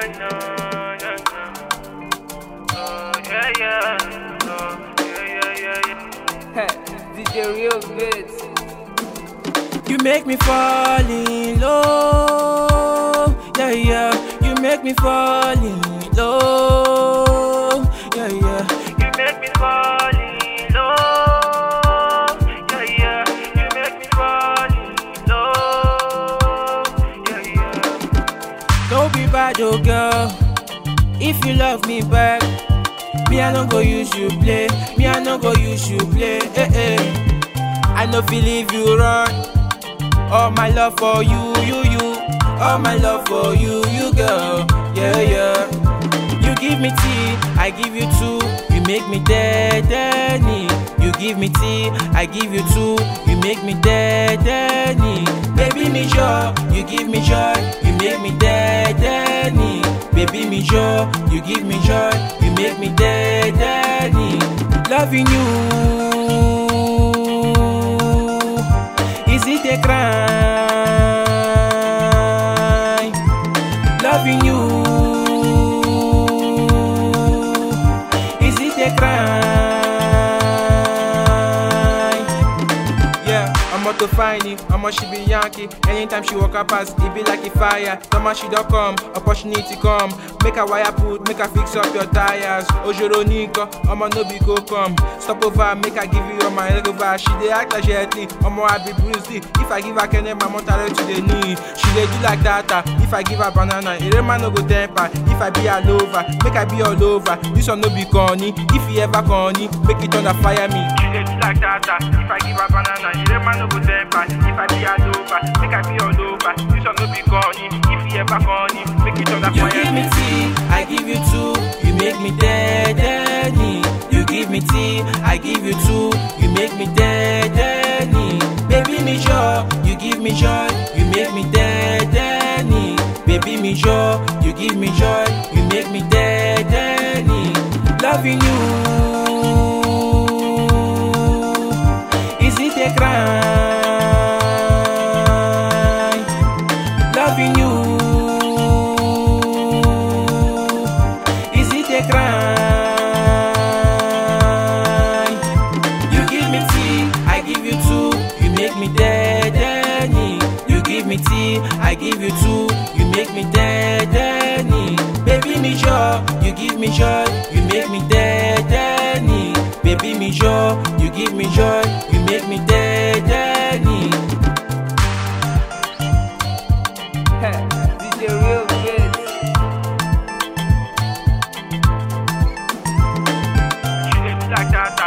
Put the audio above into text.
no, no, no. Oh, yeah, yeah. Oh, yeah, yeah, yeah, yeah. DJ Real Bits. You make me fall in love, yeah, yeah. You make me fall in love, yeah, yeah. You make me fall in love. Yeah, yeah. You make me fall in love. Yeah, yeah. Don't be bad, oh girl. If you love me back, me I no go use you play. Me I no go use you play. Eh, eh. I no feel leave you run. All my love for you, you, you. All my love for you, you, girl. Yeah, yeah. You give me tea, I give you two. You make me dead, dead need. You give me tea, I give you two. You make me dead, dead need. Baby me joy, you give me joy. You make me dead, dead need. Baby me joy, you give me joy. You make me dead, dead need. Loving you. Is it a crime? Loving you. Is it a crime? Yeah, I'm out to find it. I'ma she be Yankee. Anytime she walk up past, it be like a fire. Toma she don't come, opportunity come. Make a wire put, make her fix up your tires. Ojoro Nika, I'ma no be go come. Stop over, make her give you all my leg over. She dey act like gently, I'ma I be Bruce Lee. If I give her Kenny, my mother to the knee. She dey do like that. ah. If I give her banana, it man no go temper. If I be all over, make I be all over. This one no be corny. If he ever corny, make it under fire me. She dey do like that. ah. If I give her banana, she dey man no go temper. If I be all over, make I be all over. This one no be corny. If he ever corny, make it under You fire give me tea, I give you two. You make me dead, dead need. You give me tea, I give you two. You make me dead, dead need. Baby me joy, you give me joy. You make me dead, dead need. Baby me joy, you give me joy. You make me dead, dead need. Loving you. Is it a crime? Loving you. Is it a crime? You give me tea, I give you two. You make me dead, dead need. You give me tea, I give you two. You make me dead, dead need. Baby me joy, you give me joy. You make me dead, dead need. Baby me joy, you give me joy. You make me dead, dead need. DJ Real Bits. She dey do like that.